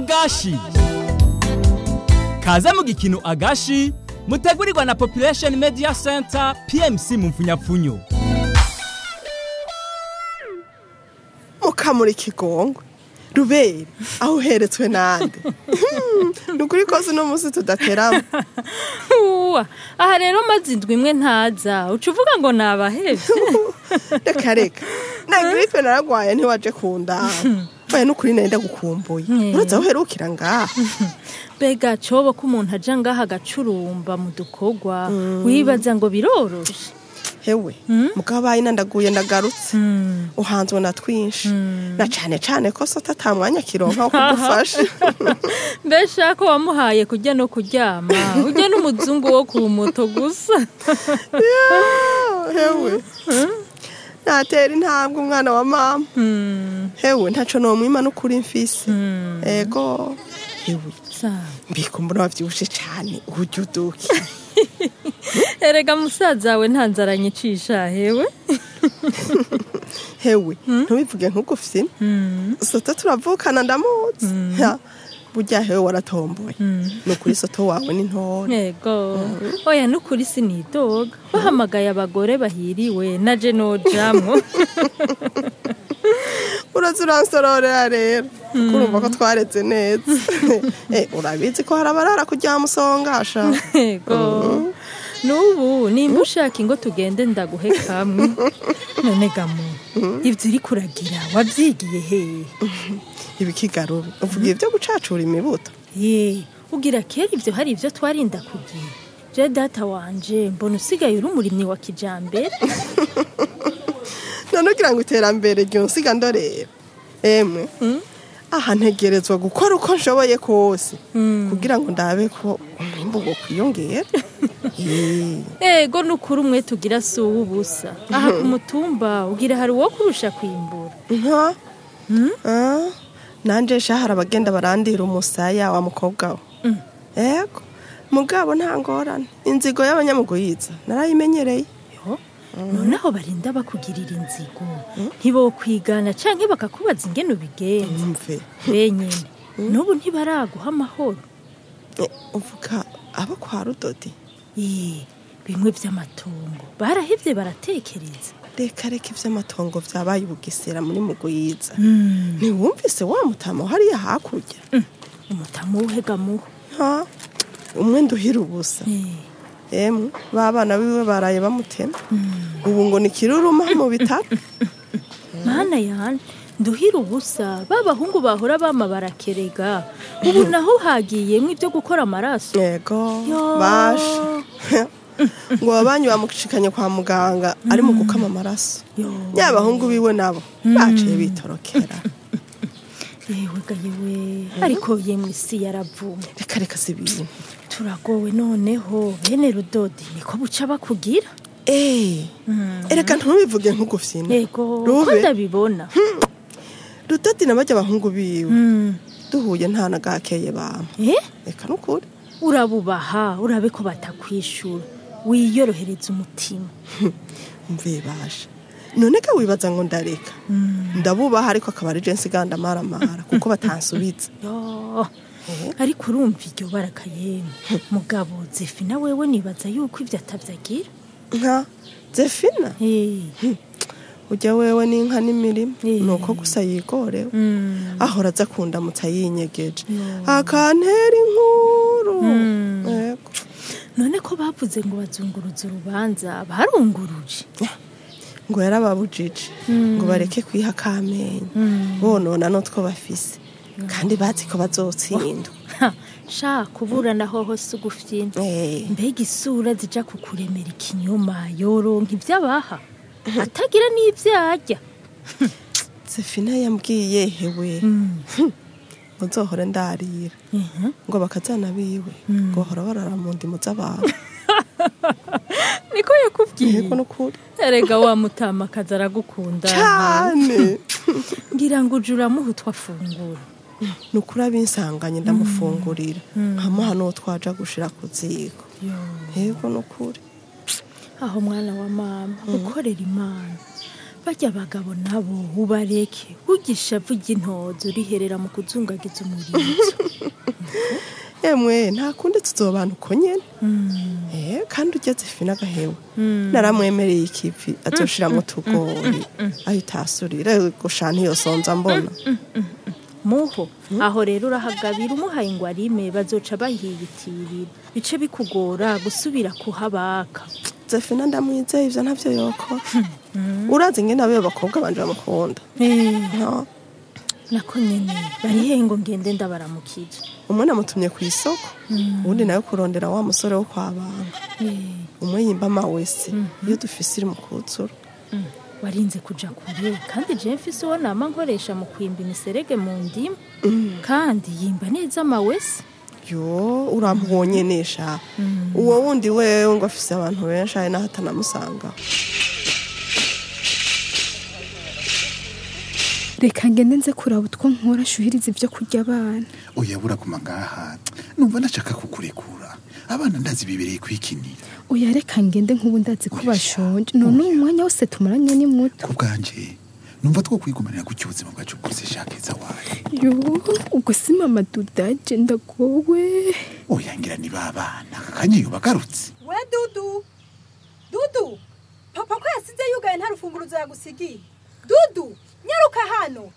agashi kaze mu gikino agashi mutegurirwa na population media center pmc mu mfunyapfunyo mukamura ikigongwe rubere aho uheretswe nande ni ukuri kose uno munsi tudateramo uwa aha rero maze indwi imwe ntaza uca uvuga ngo nabahevye reka reka na giripe naragwaye ntiwaje kundaba oya n'ukuri nenda gukumbuye Mm. uraza aho uherukira ngaha mbega cobo ko umuntu aja ngaha agacurumba mu dukorwa wibaza ngo biroroshe hewe mugabo bayi nandaguye ndagarutse uhanzwe na twinshi na cane cane ko sota ata mwanya kironka wo kugufasha mbesha ko wamuhaye kurya no kuryama urya n'umuzungu wo ku moto gusa hewe natera intambwe umwana wa mama hewe ntaco nomwima n'ukuri mfise ego hewe Sawa. mbikumbura wavyibushe cane uburyo uduki erega musaza we nta nzara nyicisha hewe hewe ntubivuge nk'ugufyina soto turavukana ndamuzi Ha, burya hewe waratomboye ni ukuri soto wawe ni ntoya yego oya n'ukuri sinidoga bahamagaye abagore bahiriwe naje nojamwo uraza uransororera rero kurumva ko twareze neza Eh, urabizi ko hari abarara kuryama usongasha yego n'ubu nimba ushaka ingo tugende ndaguhe kamwe none gamu ibyo uri kuragira wabyigiye hehe ibikigarube uvuga ibyo gucacura imibuto ye ugira kera ibyo hari ibyo twarinda kugira je data wanje mbona usigaye uri umurimyi wa kijambere none ugira ngo iterambere ryonsiga ndorera emwe aha ntegerezwa gukora uko nshoboye kose kugira ngo ndabe ko umwimbu wo kwiyongera Eh, ego n'ukuri umwe tugira si uw'ubusa aha ku mutumba ugira hari uwo kurusha kwimbura nka Ah, nanje sha hari abagenda barandira umusaya wa mukobwa we ego mugabo nta ngorane inzigo y'abanyamugoyiza narayimenyereye yo noneho barinda bakugirira inzigo ntibokwigana canke bakakubaza ingene ubigenza mve benyene n'ubu ntibaraguha amahoro Eh, uvuga abo kwa rudodi Ii, bimwe vy'amatongo barahevye baratekereza reka reka ivy'amatongo vyabaye ubugesera muri mugoyiza ntiwumvise wa mutama hariya hakurya umutamu w'uhegamuho ha umwe nduhira ubusa emwe ba bana biwe baraye bamutema ubu ngo ni kiruruma mu bitaro mana yane nduhira ubusa ba bahungu bahora bama barakerega ubu naho hagiyemwo ibyo gukora amaraso yego Yo. basha ngo babanyi bamushikanye kwa muganga ari mu gukama amaraso Yo. nyabahungu biwe nabo baciye bitorokera yewe ga yewe ariko yemwe isi yaravumwe reka reka si ibintu turagowe noneho bene rudodi niko buca bakugira Eh, ereka ntubivuge nk'ugufyina yego ko Rube. ndabibona rudodi na bajya abahungu biwe Mm. duhuye nta na gakeye bamwe eh reka nukuri urabubaha urabe ko batakwishura wiyorohereza umutima mvuye basha none ka wibaza ngo ndareka ndabubaha ariko akaba ari jensi ganda maramara kuko batansubiza yo ariko urumva iryo baraka yemwe mugabo zefina wewe nibaza yuko ibyo atabyagira nka zefina Eh, ujya wewe n'inka n'imirima Eh. ni uko gusa yigorewe mm, ahora aza kundamutsa yinyegeje Yo. akantera inkuru Mm. Yego. none ko bavuze ngo bazunguruza urubanza barunguruje ngo yarababujije ngo bareke kwiha kamenyi bonona n'utwo bafise kandi bazi ko bazotsindwa Ha, sha kuburana hoho si ugufyina Eh, mbega isura zija kukuremera ikinyoma yoronka ibyo abaha atagira n'ibyo arya zefina yambwiye hewe ngo nzohore ndarira ngo bakazana biwe ngo bahora barara mu ndimu z'abantu niko yakubwiye yego nukuri erega wa mutamakazi aragukunda cyane ngira ngo uje uramuha utwo afungura ni ukuri abinsanganye ndamufungurira nkamuha n'uwo twaja gushira ku ziko Yo, yego nukuri aho mwana wa mama ukorera imana barya abagabo nabo ubareke ujye burya ishavu ry'intozo riherera mu kuzungagiza umurizo emwe nta kundi tuzobana uko nyene eh kandi ugeze ifi n'agahewe naramwemereye ikivi azoshiramwo utugori ahita asurira gushana iyo sonza mbona muho aho rero urahagabira umuhaye ngo arime bazoca bahiyitirira bice bikugora gusubira kuhabaka zefina ndamwizeye ivyo ntavyo yokora urazi ngene abeyo bakobwa banje bamukunda no nako nyene bari hehe ngo ngende ndabaramukije umwe namutumye ku isoko uwundi nawe kurondera wa musore wo kwa banga umwe yimba amawese iyo dufise iri mu kuzura warinze kuja kure kandi je mfise uwo nama nkoresha mu kwimba imiserege mu ndimu kandi yimba neza amawese yo uramubonye nesha uwo wundi wewe ngo afise abantu benshi ari naho atanamusanga reka ngende nze kuraba utwo nkora shuhiriza ibyo kurya abana oya buraguma ngaha numva nashaka kukurekura abana ndazi bibereye kwikinira oya reka ngende nk'ubu ndazi ko bashonje none uyu mwanya wose tumaranye ni muto ku bwanje numva two kwigumanira gutya ubuzima bwacu bwose shakeza wawe yo ubwo si mama dudaje ndagowe oya ngira ni babana akanya bagarutse we dudu dudu papa ko yasize yugaye nta rufunguruzo yagusigiye dudu nyaruka hano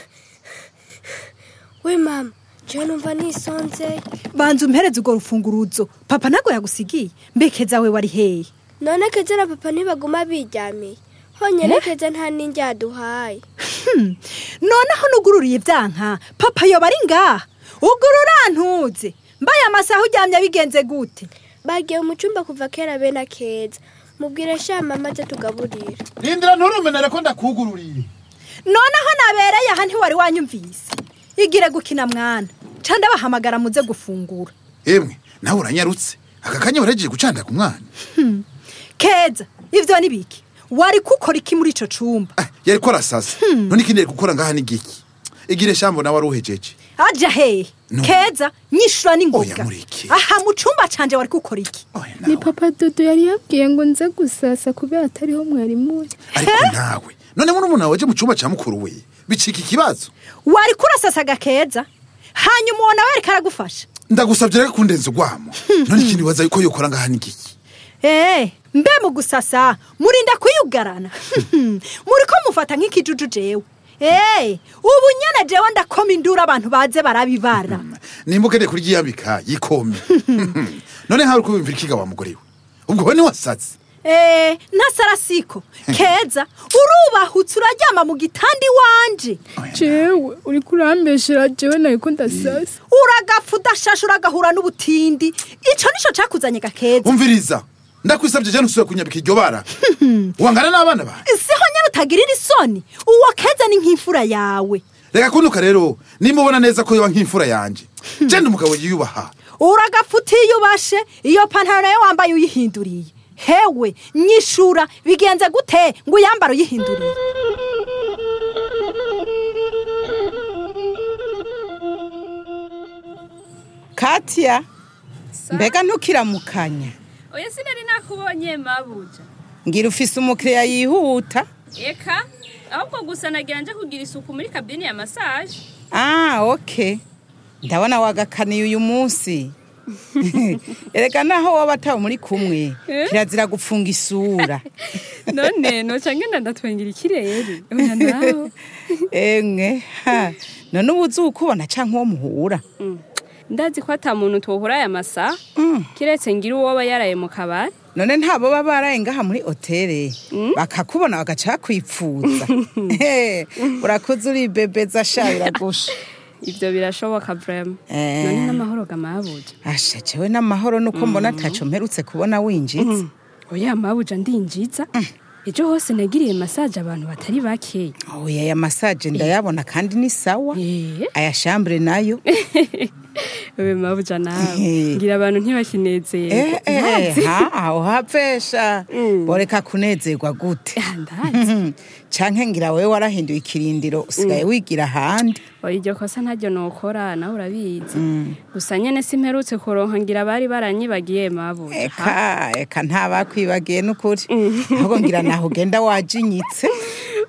we mama jewe numva nisonze banza umpereze urwo rufunguruzo papa ntago yagusigiye mbekeza we wari hehe none keza na papa ntibaguma biryamiye honyine keza nta n'injya yaduhaye noneho nugururiye ibyanka papa yoba ari ngaha ugurura ntuze mbaye amasaha uryamye bigenze gute bagiye mu cyumba kuva kera bene keza mubwire shama maze tugaburira rindira nturumenere ko ndakugururiye noneho nabereye aha ntiwari wanyumvise igire gukina mwana ca ndabahamagara muze gufungura emwe nawe uranyarutse aka kanya waragiye gucanda ku mwana keza ivyo ni biki wari kukora iki muri ico cumba Ah, yari ko arasasa none ikindi yari gukora ngaha ni giki igire shambo nawe wari uhejeje aja hehe No. keza nyishura Oya, n'ingoga mureke. aha mu cumba canje wari gukora iki oya ni nawe papa dodo yari yabwiye ngo nze gusasa kubera atariho mwarimu we ariko nawe none muri umuntu waje mu cyumba cya mukuru we bicika ikibazo wari kurasasaga keza hanyuma uwo nawe ariko aragufasha ndagusabye reka kundenza ugwamo none ikindi waza yuko yokora ngaha ni giki Eh, mbe mu gusasa murinda kwiyugarana muri ko mufata nk'ikijuju jewe Eh, ubu nyene jewe ndakoma induru abantu baze barabibara nimba ukeneye kuryiyambika yikome none hari uko wiyumvira ikiga wa mugore we ubwo we niwasatse Eh, ntasarasiko keza urubahutse uraryama mu gitanda iwanje jewe uri kurambeshera jewe nariko ndasasa uragapfa udashashe uragahura n'ubutindi ico nico cakuzanye gakeza umviriza ndakwisabye cyane usubira kunyambika iryo bara wangana n'abana bawe siho nyene utagirira isoni uwo keza ni nk'imfura yawe reka kunuka rero nimba ubona neza ko yoba nk'imfura yanjye genda umugabo yiyubaha uragapfa utiyubashe iyo pantaro nayo wambaye uyihinduriye hewe nyishura bigenze gute ngo uyambare uyihinduriye Katia mbega ntukiramukanya oya sinari nakubonye mabuja ngira ufise umukiriya yihuta eka ahubwo gusa nagira nje kugira isuku muri kabine ya masaje ah okay ndabona wagakaniye uyu munsi erega naho waba atawe muri kumwe kirazira gufunga isura none noca ngenda ndatwengira ikirere oya nawe emwe ha none ubu uzi ukubona canke uwo muhura ndazi ko ata muntu twohura aya masaha kiretse ngira uwo aba yaraye mu kabari none ntabo baba baraye ngaha muri hoteli bakakubona bagaca bakwipfuza He, urakuze uribebeza sha biragusha ivyo birashoboka vrema Eh. none n'amahoro gamabuja asha jewe n'amahoro nuko mbona ataco mperutse kubona winjitse oya mabuja ndinjiza ejo hose nagiriye masaje abantu batari bakeya oya aya masaje ndayabona kandi ni sawa Eh. aya shambure nayo wewe mabuja nawe Eh. ngira abantu ntibakinezera Eh, eh, ha aho hapfesha boreka kunezerwa gute ndazi canke ngira wewe warahinduye ikirindiro usigaye wigira ahandi oya iryo kosa ntaryo nokora nawe urabizi gusa nyene simperutse kuronka ngira bari baranyibagiye mabuja eka eka ntabakwibagiye n'ukuri ahubwo ngira naho ugenda wajinyitse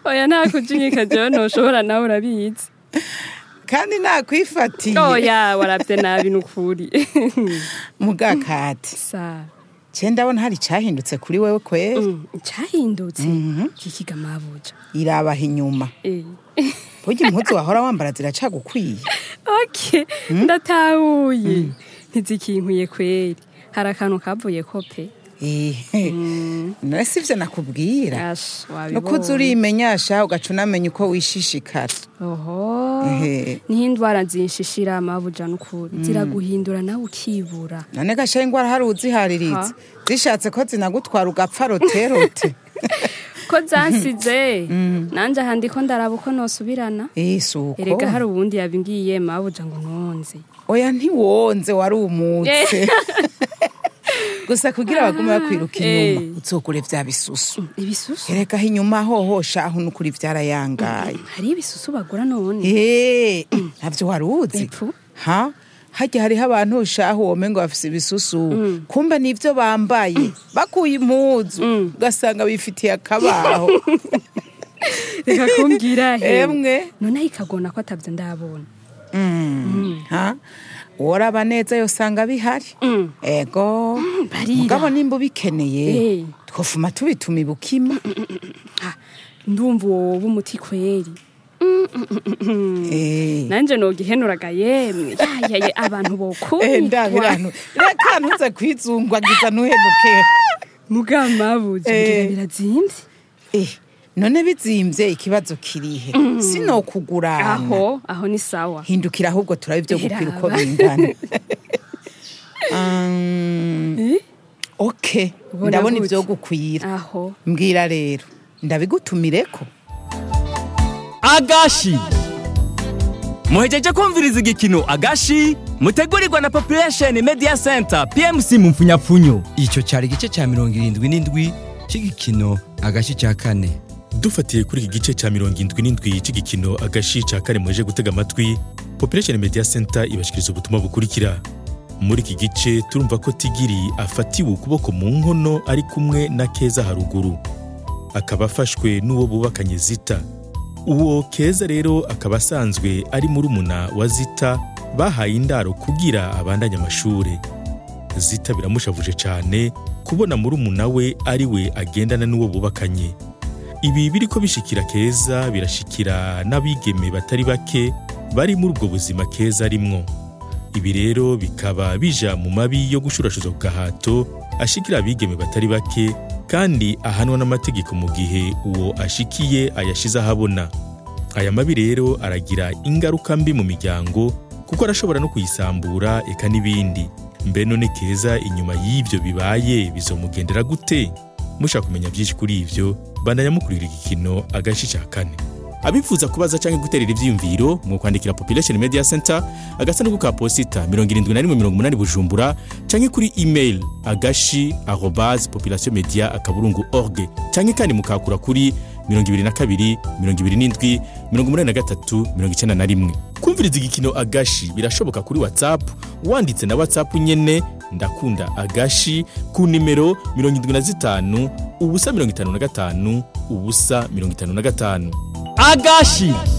oya nta kujinyika jewe ntushobora nawe urabizi kandi nakwifatiye oya warabye nabi nukuri mugakati sa je ndabona hari icahindutse kuri wewe kwera Mm, cyahindutse kikiga mabuja irabaha inyuma Eh. burya impuzu wahora wambara ziracagukwiye okay ndatahuye ntizikinkwiye kweri hari akantu kavuye ko pe Ehe. none sivyo nakubwira Ash, nuko uza wabibonye urimenyasha ugaca unamenya uko wishishikara oho Ehe. niho indwara zinshishira mabuja nukuri ziraguhindura nawe ukibura none gasha ingwara hari uzihariritse Ha. zishatse ko zinagutwara ugapfa roterote ko zansize nanje aha ndiko ndaraba uko nosubirana isuko erega hari ubundi yabingiye mabuja ngo nonze oya ntiwonze wari umutse gusa kugira bagume bakwiruka inyuma Eh. uzogure vya bisusu ibisusu erega aho inyuma hohosha aho nukuri vyarayangaye hari ibisusu bagura none Eh, navyo wari uzi Epfu. ha harya hariho abantu ushaho womengo bafise ibisusu kumbe nivyo bambaye bakuye impuzu ugasanga bifitiye akabaho reka kumbwira he emwe none ikagona ko atavyo ndabona ha woraba neza yosanga bihari Mm. ego barira. mugabo nimba ubikeneye Eh. twofuma tubituma ibukima ndumva uwo umuti kweri Eh. nanje nogihenuraga yemwe yayaye abantu Eh, bokubitwa ndabiranu reka ntuze kwizungwagiza ntuhenuke mugamabuja Eh. ngira birazimvye Eh, none bizimvye ikibazo kirihe sinokugurana aho aho ni sawa hindukira ahubwo turabe ibyo gupira uko Raba. bingana Um, Eh? ok Ubona ndabona gute? ibyo gukwira aho mbwira rero ndabigutumireko agashi muhejeje kumviriza igikino agashi mutegurirwa na population media center pmc mu mfunyapfunyo icyo cyari igice cya mirongo irindwi n'indwi cy'igikino agashi cya kane dufatiye kuri iki gice cya mirongo indwi n'indwi cy'igikino agashi cya kane muje gutega amatwi population media center ibashikiriza ubutumwa bukurikira muri iki gice turumva ko tigiri afatiwe ukuboko mu nkono ari kumwe na keza haruguru akaba afashwe n'uwo bubakanye zita uwo keza rero akaba asanzwe ari murumuna wa zita bahaye indaro kugira abandanye amashuri zita biramushavuje cyane kubona murumuna we ari we agendana n'uwo bubakanye ibi biriko bishikira keza birashikira n'abigeme batari bake bari muri ubwo buzima keza arimwo ibi rero bikaba bija mu mabi yo gushurashuza ku gahato ashikira abigeme batari bake kandi ahanwa n'amategeko mu gihe uwo ashikiye ayashize ahabona aya mabi rero aragira ingaruka mbi mu miryango kuko arashobora no kuyisambura eka n'ibindi mbe none keza inyuma y'ivyo bibaye bizomugendera gute mushaka kumenya byinshi kuri ivyo bandanya mukurira igikino agashi ca kane abifuza kubaza cyangwa guterera ivyiyumviro mu kwandikira population media center agasanduku ka posita 7180 bujumbura cyangwa kuri email agashi arobase population media akaburungu org cyangwa kandi mukakura kuri 22 27 83 91 kumviriza igikino agashi birashoboka kuri whatsapp wanditse na whatsapp nyene ndakunda agashi ku nimero 75 ubusa 55 ubusa 55 agashi